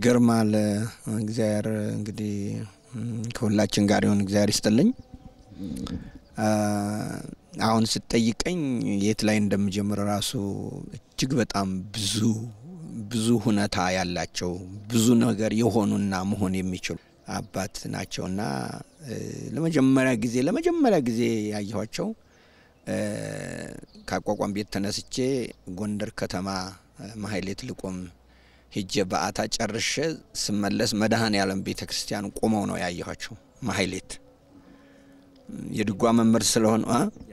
ይገርማል። እግዚአብሔር እንግዲህ ከሁላችን ጋር ይሁን። እግዚአብሔር ይስጥልኝ። አሁን ስትጠይቀኝ የት ላይ እንደምጀምር ራሱ እጅግ በጣም ብዙ ብዙ ሁነታ ያላቸው ብዙ ነገር የሆኑና መሆን የሚችሉ አባት ናቸውና ለመጀመሪያ ጊዜ ለመጀመሪያ ጊዜ ያየኋቸው ከአቋቋም ቤት ተነስቼ ጎንደር ከተማ ማህሌት ልቆም ሄጄ በአታ ጨርሼ ስመለስ መድኃኔ ዓለም ቤተ ክርስቲያን ቆመው ነው ያየኋቸው። ማህሌት የድጓ መምህር ስለሆኑ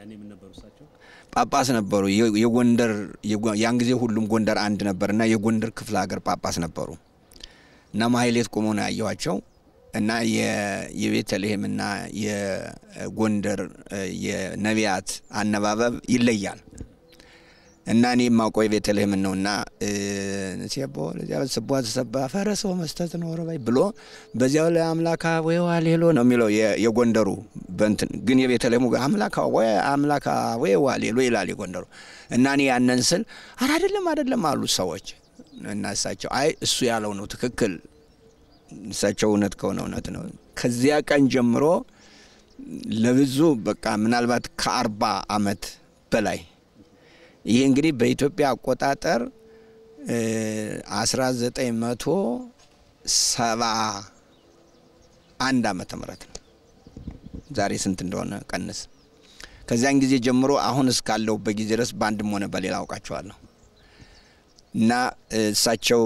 ጳጳስ ነበሩ። የጎንደር ያን ጊዜ ሁሉም ጎንደር አንድ ነበር እና የጎንደር ክፍለ ሀገር ጳጳስ ነበሩ እና ማህሌት ቆመው ነው ያየኋቸው እና የቤተልሔምና የጎንደር የነቢያት አነባበብ ይለያል እና እኔ የማውቀው የቤተልሔምን ነው እና ሴቦ ለዚያ ስቧ ተሰባ ፈረሰው መስጠት ነው ረባይ ብሎ በዚያው ላይ አምላካ ወይ ዋሌሎ ነው የሚለው የጎንደሩ በንትን ግን የቤተልሔሙ አምላካ ወይ አምላካ ወይ ዋሌሎ ይላል የጎንደሩ እና እኔ ያንን ስል አረ አይደለም አይደለም አሉ ሰዎች እና እሳቸው አይ እሱ ያለው ነው ትክክል እሳቸው እውነት ከሆነ እውነት ነው። ከዚያ ቀን ጀምሮ ለብዙ በቃ ምናልባት ከአርባ አመት በላይ ይህ እንግዲህ በኢትዮጵያ አቆጣጠር አስራ ዘጠኝ መቶ ሰባ አንድ አመተ ምህረት ነው። ዛሬ ስንት እንደሆነ ቀንስ። ከዚያን ጊዜ ጀምሮ አሁን እስካለሁበት ጊዜ ድረስ በአንድም ሆነ በሌላ አውቃቸዋለሁ እና እሳቸው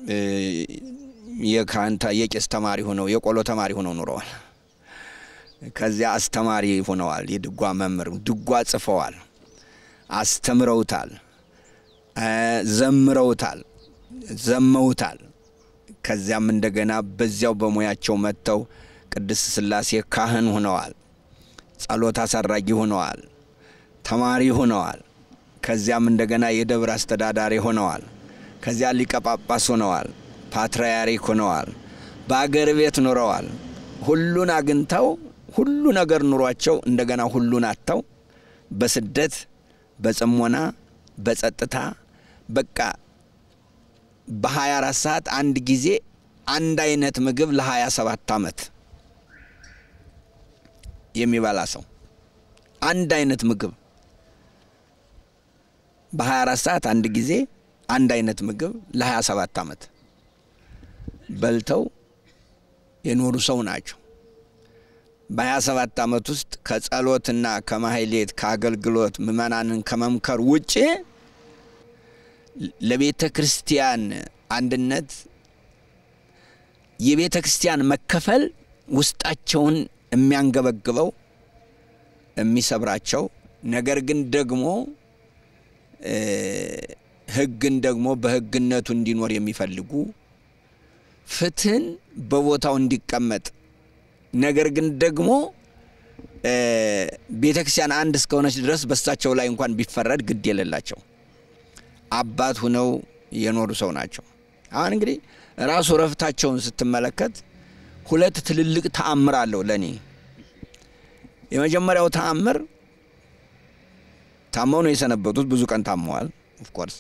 የካንታ የቄስ ተማሪ ሆነው የቆሎ ተማሪ ሆነው ኑረዋል። ከዚያ አስተማሪ ሆነዋል። የድጓ መምህር ድጓ ጽፈዋል፣ አስተምረውታል፣ ዘምረውታል፣ ዘመውታል። ከዚያም እንደገና በዚያው በሙያቸው መጥተው ቅድስት ሥላሴ ካህን ሆነዋል፣ ጸሎት አሳራጊ ሆነዋል፣ ተማሪ ሆነዋል። ከዚያም እንደገና የደብር አስተዳዳሪ ሆነዋል። ከዚያ ሊቀ ጳጳስ ሆነዋል። ፓትርያርክ ሆነዋል። በአገር ቤት ኑረዋል። ሁሉን አግኝተው ሁሉ ነገር ኑሯቸው እንደገና ሁሉን አጥተው በስደት በጽሞና በጸጥታ በቃ በሀያ አራት ሰዓት አንድ ጊዜ አንድ አይነት ምግብ ለሀያ ሰባት አመት የሚበላ ሰው አንድ አይነት ምግብ በሀያ አራት ሰዓት አንድ ጊዜ አንድ አይነት ምግብ ለሀያ ሰባት አመት በልተው የኖሩ ሰው ናቸው። በሀያ ሰባት አመት ውስጥ ከጸሎትና ከማህሌት ከአገልግሎት ምእመናንን ከመምከር ውጭ ለቤተ ክርስቲያን አንድነት የቤተ ክርስቲያን መከፈል ውስጣቸውን የሚያንገበግበው የሚሰብራቸው ነገር ግን ደግሞ ሕግን ደግሞ በሕግነቱ እንዲኖር የሚፈልጉ ፍትህን በቦታው እንዲቀመጥ ነገር ግን ደግሞ ቤተ ክርስቲያን አንድ እስከሆነች ድረስ በሳቸው ላይ እንኳን ቢፈረድ ግድ የሌላቸው አባት ሁነው የኖሩ ሰው ናቸው። አሁን እንግዲህ ራሱ ረፍታቸውን ስትመለከት ሁለት ትልልቅ ተአምር አለው ለእኔ። የመጀመሪያው ተአምር ታመው ነው የሰነበቱት። ብዙ ቀን ታመዋል። ኦፍኮርስ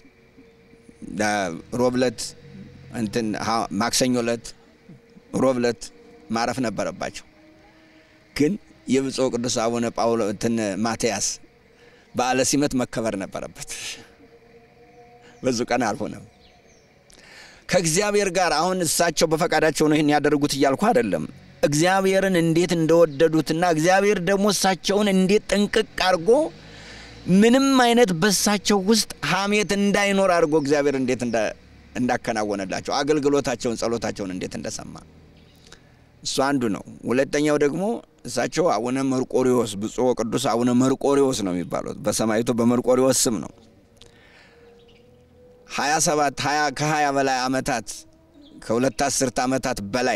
ሮብለት እንትን ማክሰኞ ለት ሮብ ለት ማረፍ ነበረባቸው። ግን የብፁዕ ቅዱስ አቡነ ጳውሎ እንትን ማትያስ በዓለ ሲመት መከበር ነበረበት። በዙ ቀን አልሆነም። ከእግዚአብሔር ጋር አሁን እሳቸው በፈቃዳቸው ነው ይህን ያደርጉት እያልኩ አይደለም። እግዚአብሔርን እንዴት እንደወደዱትና እግዚአብሔር ደግሞ እሳቸውን እንዴት ጥንቅቅ አድርጎ ምንም አይነት በእሳቸው ውስጥ ሐሜት እንዳይኖር አድርጎ እግዚአብሔር እንዴት እንዳከናወነላቸው አገልግሎታቸውን፣ ጸሎታቸውን እንዴት እንደሰማ እሱ አንዱ ነው። ሁለተኛው ደግሞ እሳቸው አቡነ መርቆሪዎስ ብፁዕ ቅዱስ አቡነ መርቆሪዎስ ነው የሚባሉት በሰማይቱ በመርቆሪዎስ ስም ነው። ሀያ ሰባት ሀያ ከሀያ በላይ አመታት ከሁለት አስርት አመታት በላይ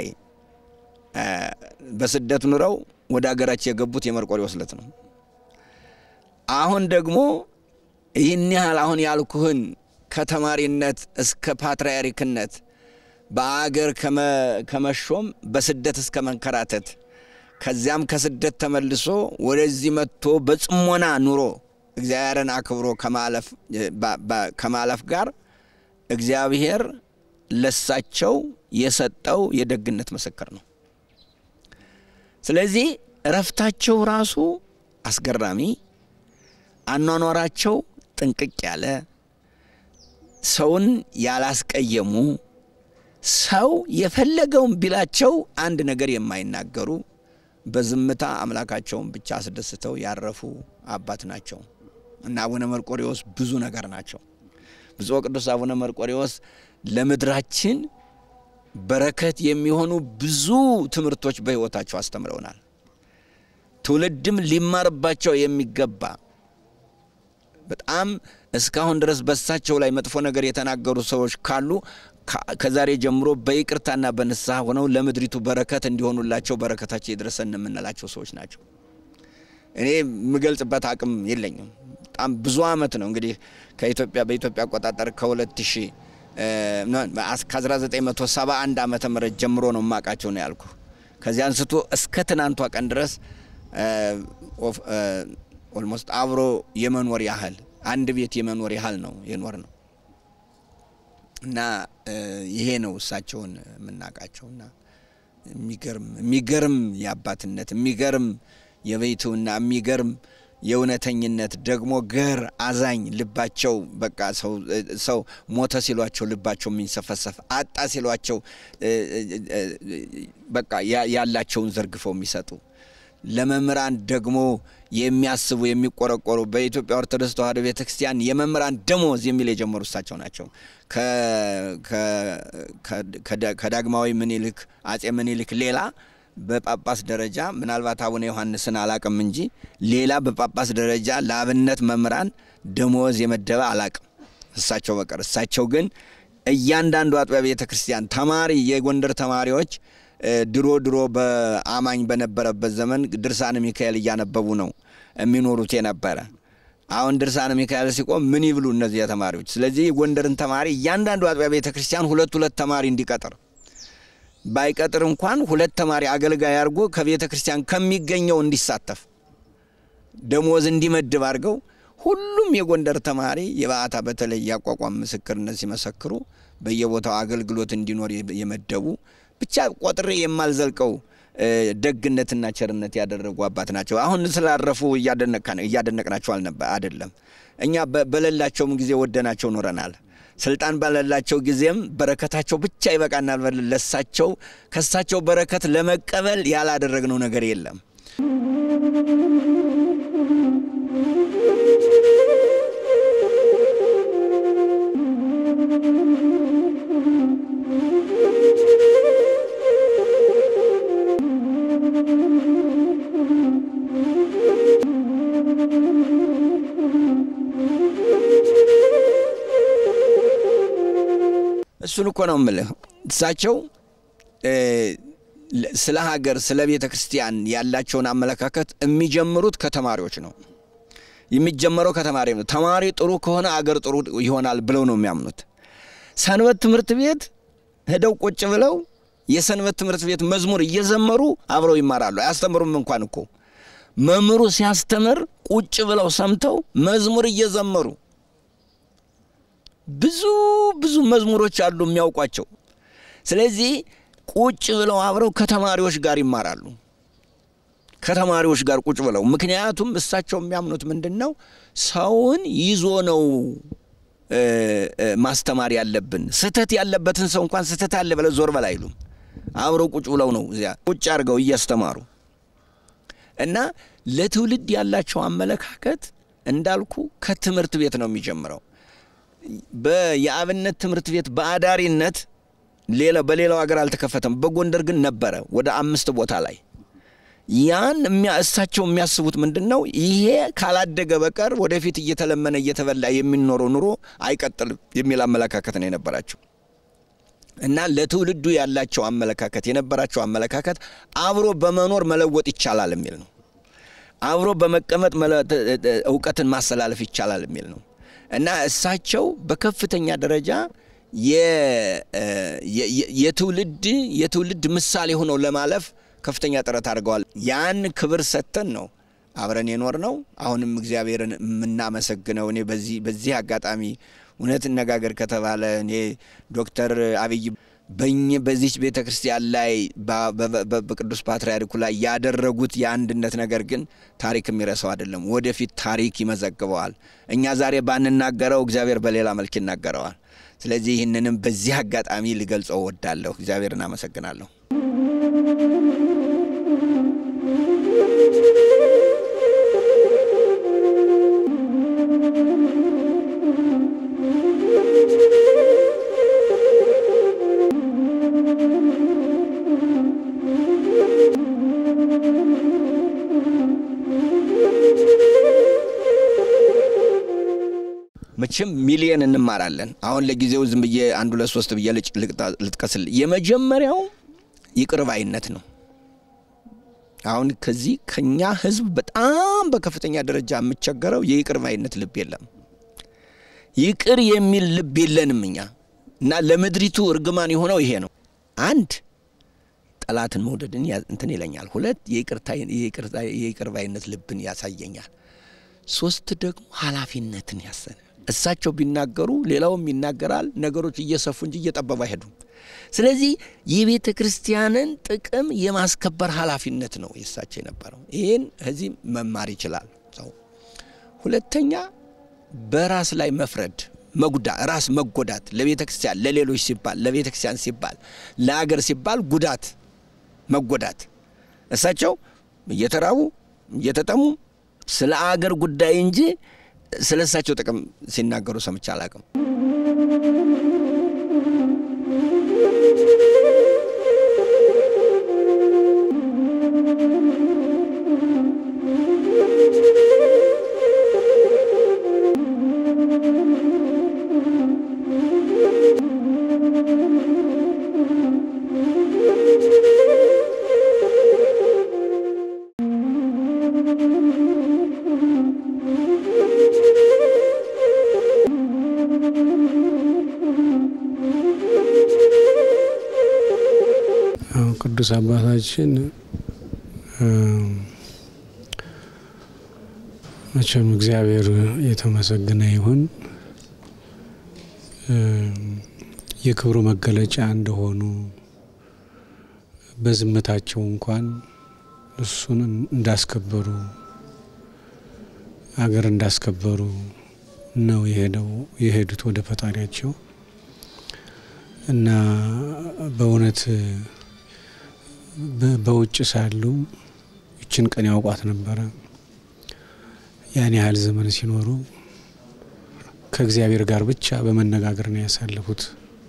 በስደት ኑረው ወደ ሀገራቸው የገቡት የመርቆሪዎስ ዕለት ነው። አሁን ደግሞ ይህን ያህል አሁን ያልኩህን ከተማሪነት እስከ ፓትርያርክነት በአገር ከመሾም በስደት እስከ መንከራተት ከዚያም ከስደት ተመልሶ ወደዚህ መጥቶ በጽሞና ኑሮ እግዚአብሔርን አክብሮ ከማለፍ ጋር እግዚአብሔር ለሳቸው የሰጠው የደግነት ምስክር ነው። ስለዚህ እረፍታቸው ራሱ አስገራሚ፣ አኗኗራቸው ጥንቅቅ ያለ፣ ሰውን ያላስቀየሙ፣ ሰው የፈለገውን ቢላቸው አንድ ነገር የማይናገሩ በዝምታ አምላካቸውን ብቻ አስደስተው ያረፉ አባት ናቸው እና አቡነ መርቆሬዎስ ብዙ ነገር ናቸው። ብፁዕ ቅዱስ አቡነ መርቆሬዎስ ለምድራችን በረከት የሚሆኑ ብዙ ትምህርቶች በሕይወታቸው አስተምረውናል። ትውልድም ሊማርባቸው የሚገባ በጣም እስካሁን ድረስ በሳቸው ላይ መጥፎ ነገር የተናገሩ ሰዎች ካሉ ከዛሬ ጀምሮ በይቅርታና በንስሐ ሆነው ለምድሪቱ በረከት እንዲሆኑላቸው በረከታቸው የድረሰን የምንላቸው ሰዎች ናቸው። እኔ የምገልጽበት አቅም የለኝም። በጣም ብዙ ዓመት ነው እንግዲህ ከኢትዮጵያ በኢትዮጵያ አቆጣጠር ከሁለት ሺህ ከ1971 ዓመተ ምህረት ጀምሮ ነው የማውቃቸው ነው ያልኩ። ከዚህ አንስቶ እስከ ትናንቷ ቀን ድረስ ኦልሞስት አብሮ የመኖር ያህል አንድ ቤት የመኖር ያህል ነው የኖር ነው እና ይሄ ነው እሳቸውን የምናውቃቸውና የሚገርም የሚገርም የአባትነት የሚገርም የቤቱና የሚገርም የእውነተኝነት ደግሞ ገር አዛኝ ልባቸው በቃ ሰው ሞተ ሲሏቸው ልባቸው የሚንሰፈሰፍ አጣ ሲሏቸው በቃ ያላቸውን ዘርግፈው የሚሰጡ ለመምህራን ደግሞ የሚያስቡ የሚቆረቆሩ በኢትዮጵያ ኦርቶዶክስ ተዋሕዶ ቤተ ክርስቲያን የመምህራን ደሞዝ የሚል የጀመሩ እሳቸው ናቸው። ከዳግማዊ ምኒልክ አጼ ምኒልክ ሌላ በጳጳስ ደረጃ ምናልባት አቡነ ዮሐንስን አላቅም እንጂ ሌላ በጳጳስ ደረጃ ለአብነት መምህራን ደሞዝ የመደበ አላቅም እሳቸው በቀር። እሳቸው ግን እያንዳንዱ አጥቢያ ቤተ ክርስቲያን ተማሪ የጎንደር ተማሪዎች ድሮ ድሮ በአማኝ በነበረበት ዘመን ድርሳነ ሚካኤል እያነበቡ ነው የሚኖሩት የነበረ። አሁን ድርሳነ ሚካኤል ሲቆም ምን ይብሉ እነዚህ ተማሪዎች? ስለዚህ የጎንደርን ተማሪ እያንዳንዱ አጥቢያ ቤተ ክርስቲያን ሁለት ሁለት ተማሪ እንዲቀጥር ባይቀጥር እንኳን ሁለት ተማሪ አገልጋይ አድርጎ ከቤተ ክርስቲያን ከሚገኘው እንዲሳተፍ ደሞዝ እንዲመድብ አድርገው ሁሉም የጎንደር ተማሪ የበዓታ በተለይ ያቋቋም ምስክርነት ሲመሰክሩ በየቦታው አገልግሎት እንዲኖር የመደቡ ብቻ ቆጥሬ የማልዘልቀው ደግነትና ቸርነት ያደረጉ አባት ናቸው። አሁን ስላረፉ እያደነቅናቸው አይደለም። እኛ በሌላቸውም ጊዜ ወደናቸው ኖረናል። ስልጣን ባለላቸው ጊዜም በረከታቸው ብቻ ይበቃናል። ለሳቸው ከሳቸው በረከት ለመቀበል ያላደረግነው ነገር የለም። እሱን እኮ ነው የምልህ። እሳቸው ስለ ሀገር፣ ስለ ቤተ ክርስቲያን ያላቸውን አመለካከት የሚጀምሩት ከተማሪዎች ነው። የሚጀመረው ከተማሪ ነው። ተማሪ ጥሩ ከሆነ አገር ጥሩ ይሆናል ብለው ነው የሚያምኑት። ሰንበት ትምህርት ቤት ሄደው ቁጭ ብለው የሰንበት ትምህርት ቤት መዝሙር እየዘመሩ አብረው ይማራሉ። አያስተምሩም እንኳን እኮ መምህሩ ሲያስተምር ቁጭ ብለው ሰምተው መዝሙር እየዘመሩ ብዙ ብዙ መዝሙሮች አሉ የሚያውቋቸው። ስለዚህ ቁጭ ብለው አብረው ከተማሪዎች ጋር ይማራሉ። ከተማሪዎች ጋር ቁጭ ብለው ምክንያቱም እሳቸው የሚያምኑት ምንድን ነው? ሰውን ይዞ ነው ማስተማር ያለብን። ስህተት ያለበትን ሰው እንኳን ስህተት አለ ብለው ዞር በል አይሉም። አብረው ቁጭ ብለው ነው እዚያ ቁጭ አድርገው እያስተማሩ እና ለትውልድ ያላቸው አመለካከት እንዳልኩ ከትምህርት ቤት ነው የሚጀምረው። የአብነት ትምህርት ቤት በአዳሪነት ሌላ በሌላው ሀገር አልተከፈተም። በጎንደር ግን ነበረ ወደ አምስት ቦታ ላይ። ያን እሳቸው የሚያስቡት ምንድን ነው? ይሄ ካላደገ በቀር ወደፊት እየተለመነ እየተበላ የሚኖረው ኑሮ አይቀጥልም የሚል አመለካከት ነው የነበራቸው እና ለትውልዱ ያላቸው አመለካከት የነበራቸው አመለካከት አብሮ በመኖር መለወጥ ይቻላል የሚል ነው። አብሮ በመቀመጥ እውቀትን ማስተላለፍ ይቻላል የሚል ነው እና እሳቸው በከፍተኛ ደረጃ የትውልድ የትውልድ ምሳሌ ሆነው ለማለፍ ከፍተኛ ጥረት አድርገዋል። ያን ክብር ሰጥተን ነው አብረን የኖር ነው። አሁንም እግዚአብሔርን የምናመሰግነው እኔ በዚህ በዚህ አጋጣሚ እውነት እነጋገር ከተባለ እኔ ዶክተር አብይ በኝ በዚች ቤተ ክርስቲያን ላይ በቅዱስ ፓትርያርኩ ላይ ያደረጉት የአንድነት ነገር ግን ታሪክ የሚረሳው አይደለም። ወደፊት ታሪክ ይመዘግበዋል። እኛ ዛሬ ባንናገረው እግዚአብሔር በሌላ መልክ ይናገረዋል። ስለዚህ ይህንንም በዚህ አጋጣሚ ልገልጸው እወዳለሁ። እግዚአብሔርን አመሰግናለሁ። መቼም ሚሊየን እንማራለን። አሁን ለጊዜው ዝም ብዬ አንድ ሁለት ሶስት ብዬ ልጥቀስል። የመጀመሪያው ይቅር ባይነት ነው። አሁን ከዚህ ከኛ ሕዝብ በጣም በከፍተኛ ደረጃ የምቸገረው የይቅር ባይነት ልብ የለም። ይቅር የሚል ልብ የለንም እኛ እና ለምድሪቱ እርግማን የሆነው ይሄ ነው። አንድ ጠላትን መውደድን እንትን ይለኛል። ሁለት የይቅር ባይነት ልብን ያሳየኛል። ሶስት ደግሞ ኃላፊነትን ያሰነ እሳቸው ቢናገሩ ሌላውም ይናገራል። ነገሮች እየሰፉ እንጂ እየጠበቡ አይሄዱም። ስለዚህ የቤተ ክርስቲያንን ጥቅም የማስከበር ኃላፊነት ነው የእሳቸው የነበረው። ይህን ከዚህ መማር ይችላል ሰው። ሁለተኛ በራስ ላይ መፍረድ፣ መጉዳ ራስ መጎዳት ለቤተ ክርስቲያን ለሌሎች ሲባል ለቤተ ክርስቲያን ሲባል ለአገር ሲባል ጉዳት መጎዳት እሳቸው እየተራቡ እየተጠሙ ስለ አገር ጉዳይ እንጂ ስለ እሳቸው ጥቅም ሲናገሩ ሰምቼ አላቅም። ቅዱስ አባታችን መቼም እግዚአብሔር የተመሰገነ ይሁን የክብሩ መገለጫ እንደሆኑ በዝምታቸው እንኳን እሱን እንዳስከበሩ አገር እንዳስከበሩ ነው የሄደው የሄዱት ወደ ፈጣሪያቸው እና በእውነት በውጭ ሳሉ ይችን ቀን ያውቋት ነበረ። ያን ያህል ዘመን ሲኖሩ ከእግዚአብሔር ጋር ብቻ በመነጋገር ነው ያሳለፉት።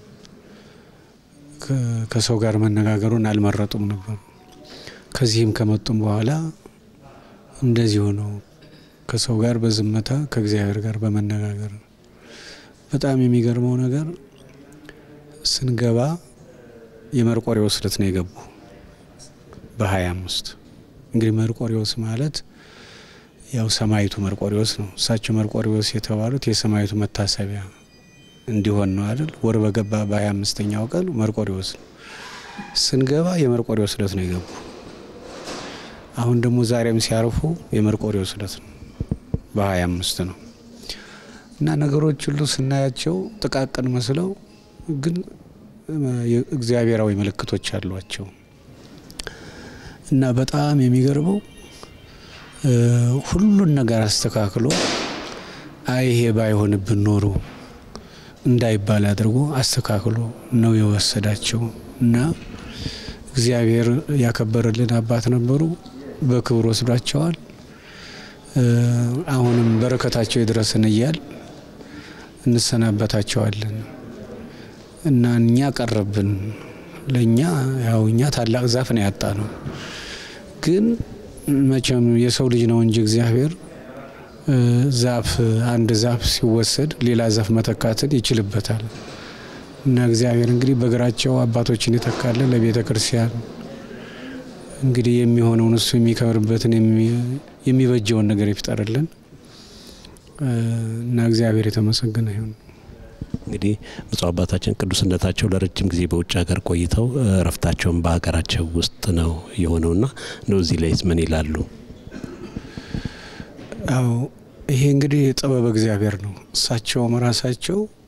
ከሰው ጋር መነጋገሩን አልመረጡም ነበር። ከዚህም ከመጡም በኋላ እንደዚሁ ነው። ከሰው ጋር በዝምታ ከእግዚአብሔር ጋር በመነጋገር በጣም የሚገርመው ነገር ስንገባ የመርቆሬዎስ ዕለት ነው የገቡ በሀያ አምስት እንግዲህ መርቆሬዎስ ማለት ያው ሰማይቱ መርቆሬዎስ ነው። እሳቸው መርቆሬዎስ የተባሉት የሰማይቱ መታሰቢያ እንዲሆን ነው አይደል? ወር በገባ በሀያ አምስተኛው ቀን መርቆሬዎስ ነው። ስንገባ የመርቆሬዎስ ዕለት ነው የገቡ። አሁን ደግሞ ዛሬም ሲያርፉ የመርቆሬዎስ ዕለት ነው በሀያ አምስት ነው እና ነገሮች ሁሉ ስናያቸው ጥቃቅን መስለው ግን እግዚአብሔራዊ ምልክቶች አሏቸው እና በጣም የሚገርመው ሁሉን ነገር አስተካክሎ አይ ይሄ ባይሆንብን ኖሮ እንዳይባል አድርጎ አስተካክሎ ነው የወሰዳቸው እና እግዚአብሔር ያከበረልን አባት ነበሩ። በክብር ወስዷቸዋል። አሁንም በረከታቸው ይድረስን እያል እንሰናበታቸዋለን እና እኛ ቀረብን። ለእኛ ያው እኛ ታላቅ ዛፍ ነው ያጣ ነው። ግን መቼም የሰው ልጅ ነው እንጂ እግዚአብሔር ዛፍ አንድ ዛፍ ሲወሰድ ሌላ ዛፍ መተካትን ይችልበታል። እና እግዚአብሔር እንግዲህ በእግራቸው አባቶችን የተካለ ለቤተ ክርስቲያን እንግዲህ የሚሆነውን እሱ የሚከብርበትን የሚበጀውን ነገር ይፍጠርልን እና እግዚአብሔር የተመሰገነ ይሁን። እንግዲህ ብፁዕ አባታችን ቅዱስነታቸው ለረጅም ጊዜ በውጭ ሀገር ቆይተው እረፍታቸውን በሀገራቸው ውስጥ ነው የሆነውና እንደው እዚህ ላይ ምን ይላሉ? አዎ ይሄ እንግዲህ ጥበብ እግዚአብሔር ነው። እሳቸውም ራሳቸው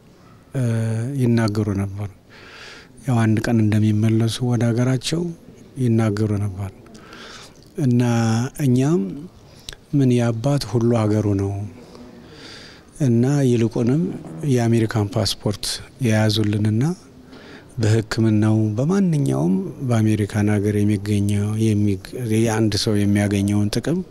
ይናገሩ ነበር። ያው አንድ ቀን እንደሚመለሱ ወደ ሀገራቸው ይናገሩ ነበር እና እኛም ምን የአባት ሁሉ ሀገሩ ነው እና ይልቁንም የአሜሪካን ፓስፖርት የያዙልንና በሕክምናው በማንኛውም በአሜሪካን ሀገር የሚገኘው የአንድ ሰው የሚያገኘውን ጥቅም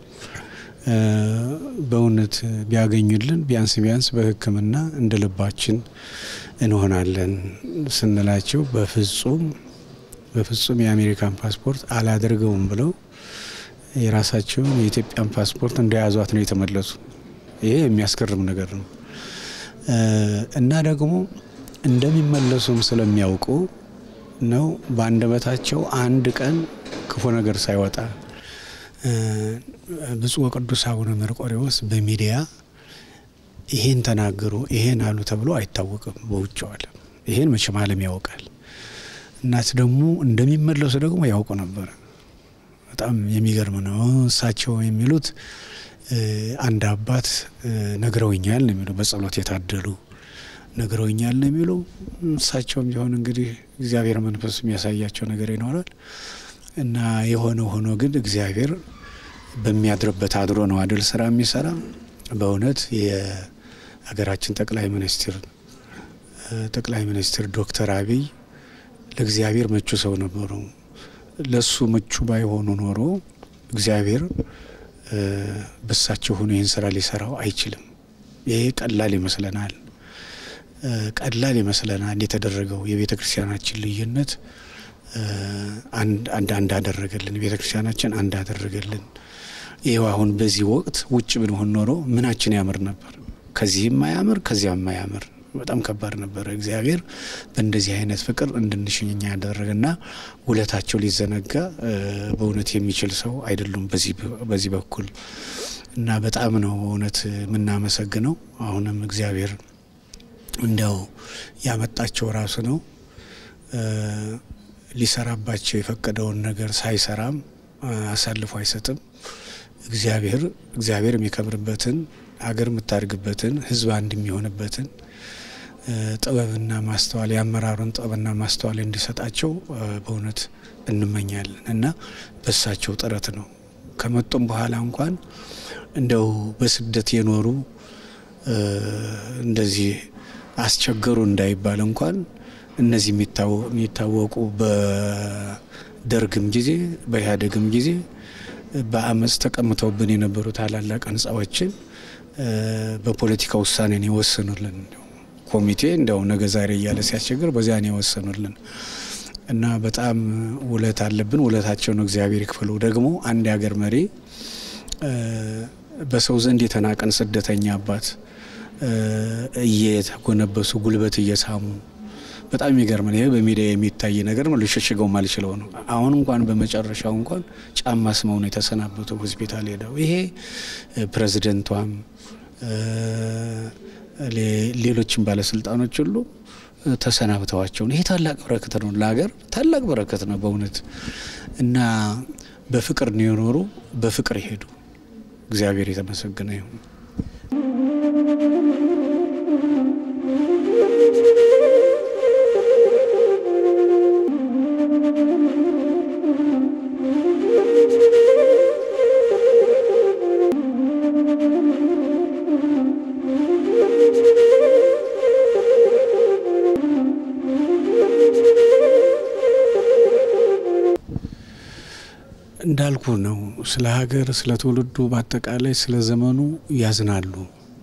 በእውነት ቢያገኙልን ቢያንስ ቢያንስ በሕክምና እንደ ልባችን እንሆናለን ስንላቸው በፍጹም በፍጹም የአሜሪካን ፓስፖርት አላደርገውም ብለው የራሳቸውን የኢትዮጵያን ፓስፖርት እንደያዟት ነው የተመለሱ። ይሄ የሚያስገርም ነገር ነው እና ደግሞ እንደሚመለሱም ስለሚያውቁ ነው በአንደበታቸው አንድ ቀን ክፉ ነገር ሳይወጣ ብፁዕ ወቅዱስ አቡነ መርቆሬዎስ በሚዲያ ይሄን ተናገሩ ይሄን አሉ ተብሎ አይታወቅም በውጭው ዓለም። ይሄን መቼም ዓለም ያውቃል። እናት ደግሞ እንደሚመለሱ ደግሞ ያውቁ ነበር። በጣም የሚገርም ነው። እሳቸው የሚሉት አንድ አባት ነግረውኛል ነው የሚሉ በጸሎት የታደሉ ነግረውኛል ነው የሚሉ እሳቸውም ቢሆን እንግዲህ እግዚአብሔር መንፈስ የሚያሳያቸው ነገር ይኖራል እና የሆነ ሆኖ ግን እግዚአብሔር በሚያድርበት አድሮ ነው አድል ስራ የሚሰራ በእውነት የሀገራችን ጠቅላይ ሚኒስትር ጠቅላይ ሚኒስትር ዶክተር አብይ ለእግዚአብሔር ምቹ ሰው ነበሩ። ለሱ ምቹ ባይሆኑ ኖሮ እግዚአብሔር በሳቸው ሆኖ ይህን ስራ ሊሰራው አይችልም። ይሄ ቀላል ይመስለናል፣ ቀላል ይመስለናል። የተደረገው የቤተ ክርስቲያናችን ልዩነት አንድ አንድ አደረገልን፣ ቤተ ክርስቲያናችን አንድ አደረገልን። ይኸው አሁን በዚህ ወቅት ውጭ ብንሆን ኖሮ ምናችን ያምር ነበር። ከዚህም ማያምር ከዚያም ማያምር በጣም ከባድ ነበረ። እግዚአብሔር በእንደዚህ አይነት ፍቅር እንድንሽኛ ያደረገና ውለታቸው ሊዘነጋ በእውነት የሚችል ሰው አይደሉም በዚህ በኩል እና በጣም ነው እውነት የምናመሰግነው። አሁንም እግዚአብሔር እንዲያው ያመጣቸው ራሱ ነው ሊሰራባቸው የፈቀደውን ነገር ሳይሰራም አሳልፎ አይሰጥም። እግዚአብሔር እግዚአብሔር የሚከብርበትን ሀገር የምታድግበትን ሕዝብ አንድ የሚሆንበትን ጥበብና ማስተዋል የአመራሩን ጥበብና ማስተዋል እንዲሰጣቸው በእውነት እንመኛለን እና በሳቸው ጥረት ነው ከመጡም በኋላ እንኳን እንደው በስደት የኖሩ እንደዚህ አስቸገሩ እንዳይባል እንኳን እነዚህ የሚታወቁ በደርግም ጊዜ በኢህአዴግም ጊዜ በአመፅ ተቀምተውብን የነበሩ ታላላቅ ህንፃዎችን በፖለቲካ ውሳኔን የወሰኑልን ኮሚቴ እንዲያው ነገ ዛሬ እያለ ሲያስቸግር በዚያን የወሰኑልን እና በጣም ውለት አለብን። ውለታቸው ነው እግዚአብሔር ይክፈለው። ደግሞ አንድ የሀገር መሪ በሰው ዘንድ የተናቀን ስደተኛ አባት እየተጎነበሱ ጉልበት እየሳሙ በጣም የሚገርም ይሄ በሚዲያ የሚታይ ነገር ነው። ልሸሽገው ማልችለው ነው። አሁን እንኳን በመጨረሻው እንኳን ጫማ ስመው ነው የተሰናበቱ ሆስፒታል ሄደው ይሄ ፕሬዚደንቷም ሌሎችም ባለስልጣኖች ሁሉ ተሰናብተዋቸው ነው። ይሄ ታላቅ በረከት ነው፣ ለሀገር ታላቅ በረከት ነው በእውነት እና በፍቅር ነው የኖሩ፣ በፍቅር ይሄዱ። እግዚአብሔር የተመሰገነ ይሁን። እንዳልኩ ነው። ስለ ሀገር፣ ስለ ትውልዱ፣ በአጠቃላይ ስለ ዘመኑ ያዝናሉ።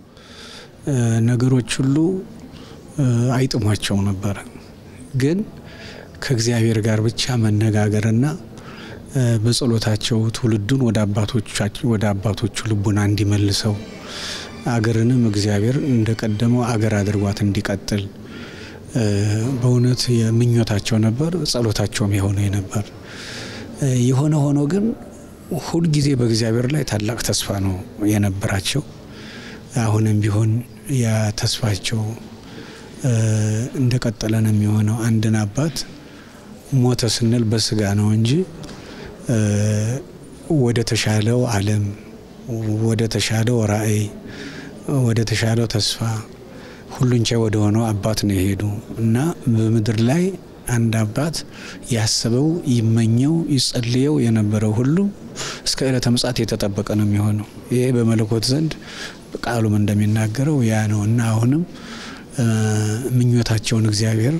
ነገሮች ሁሉ አይጥሟቸው ነበረ። ግን ከእግዚአብሔር ጋር ብቻ መነጋገርና በጸሎታቸው ትውልዱን ወደ አባቶቹ ልቡና እንዲመልሰው አገርንም እግዚአብሔር እንደቀደመው አገር አድርጓት እንዲቀጥል በእውነት የምኞታቸው ነበር። ጸሎታቸውም የሆነ ነበር። የሆነ ሆኖ ግን ሁልጊዜ በእግዚአብሔር ላይ ታላቅ ተስፋ ነው የነበራቸው። አሁንም ቢሆን ያ ተስፋቸው እንደቀጠለ ነው የሚሆነው። አንድን አባት ሞተ ስንል በስጋ ነው እንጂ ወደ ተሻለው ዓለም ወደ ተሻለው ራዕይ ወደ ተሻለው ተስፋ ሁሉን ቻይ ወደ ሆነው አባት ነው የሄዱ እና በምድር ላይ አንድ አባት ያስበው ይመኘው ይጸልየው የነበረው ሁሉ እስከ ዕለተ ምጽአት የተጠበቀ ነው የሚሆነው። ይሄ በመለኮት ዘንድ ቃሉም እንደሚናገረው ያ ነው እና አሁንም ምኞታቸውን እግዚአብሔር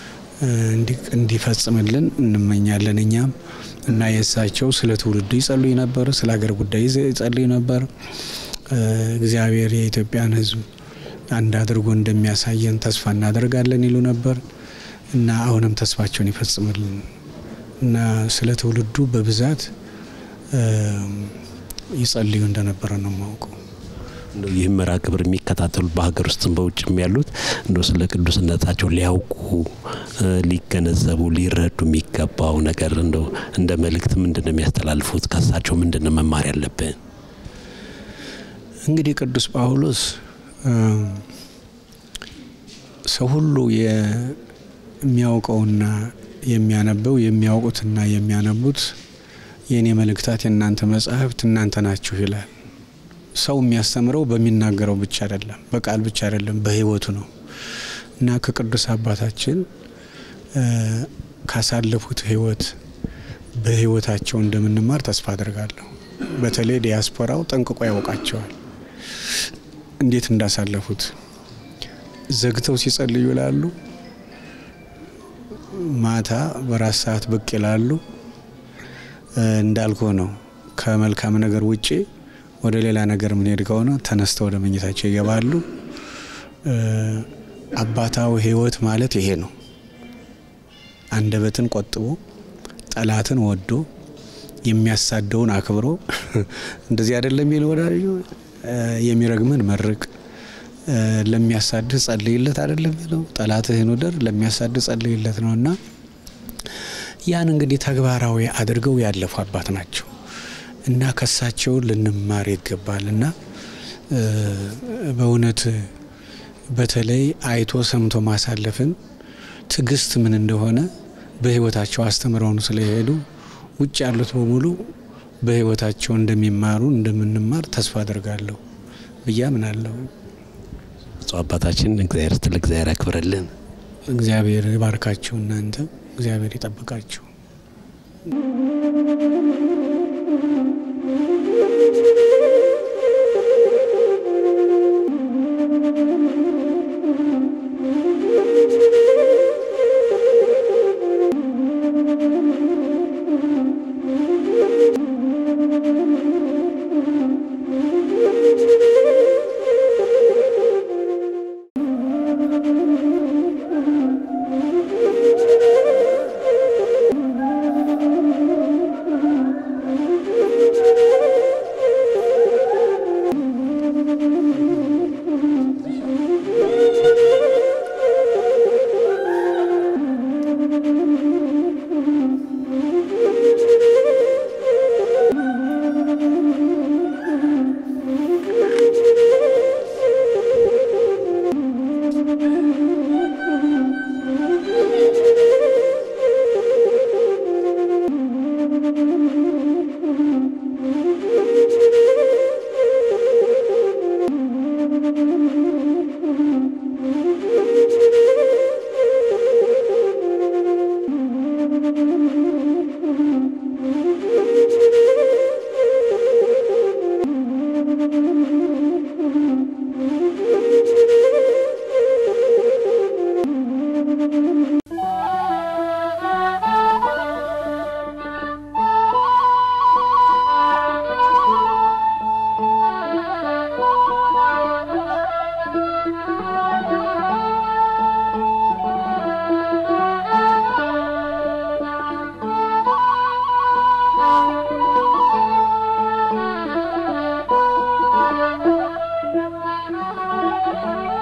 እንዲፈጽምልን እንመኛለን እኛም እና የእሳቸው ስለ ትውልዱ ይጸልዩ ነበር፣ ስለ ሀገር ጉዳይ ይጸልዩ ነበር። እግዚአብሔር የኢትዮጵያን ሕዝብ አንድ አድርጎ እንደሚያሳየን ተስፋ እናደርጋለን ይሉ ነበር እና አሁንም ተስፋቸውን ይፈጽምልን እና ስለ ትውልዱ በብዛት ይጸልዩ እንደነበረ ነው የማውቀው። ይህም መርሃ ግብር የሚከታተሉት በሀገር ውስጥም በውጭም ያሉት እንደ ስለ ቅዱስነታቸው ሊያውቁ ሊገነዘቡ ሊረዱ የሚገባው ነገር እንደው እንደ መልእክት ምንድን ነው የሚያስተላልፉት? ከሳቸው ምንድን ነው መማር ያለብን? እንግዲህ ቅዱስ ጳውሎስ ሰው ሁሉ የሚያውቀውና የሚያነበው የሚያውቁትና የሚያነቡት የእኔ መልእክታት የእናንተ መጻሕፍት እናንተ ናችሁ ይላል። ሰው የሚያስተምረው በሚናገረው ብቻ አይደለም፣ በቃል ብቻ አይደለም፣ በሕይወቱ ነው እና ከቅዱስ አባታችን ካሳለፉት ሕይወት በሕይወታቸው እንደምንማር ተስፋ አድርጋለሁ። በተለይ ዲያስፖራው ጠንቅቆ ያውቃቸዋል እንዴት እንዳሳለፉት። ዘግተው ሲጸልዩ ይላሉ፣ ማታ በራስ ሰዓት ብቅ ይላሉ። እንዳልኩ ነው ከመልካም ነገር ውጪ ወደ ሌላ ነገር ምንሄድ ከሆነ ተነስተው ወደ መኝታቸው ይገባሉ። አባታዊ ሕይወት ማለት ይሄ ነው። አንደበትን ቆጥቦ ጠላትን ወዶ የሚያሳደውን አክብሮ እንደዚህ አይደለም የሚል ወዳጅ የሚረግምን መርቅ ለሚያሳድህ ጸልይለት አይደለም የሚለው ጠላትህን ውደድ ለሚያሳድህ ጸልይለት ነው እና ያን እንግዲህ ተግባራዊ አድርገው ያለፉ አባት ናቸው እና ከሳቸው ልንማር ይገባል እና በእውነት በተለይ አይቶ ሰምቶ ማሳለፍን ትዕግስት ምን እንደሆነ በሕይወታቸው አስተምረውን ስለሄዱ ውጭ ያሉት በሙሉ በሕይወታቸው እንደሚማሩ እንደምንማር ተስፋ አድርጋለሁ ብዬ አምናለሁ። ብፁዕ አባታችን እግዚአብሔር ስትል እግዚአብሔር ያክብረልን። እግዚአብሔር ይባርካችሁ። እናንተ እግዚአብሔር ይጠብቃችሁ። Thank you.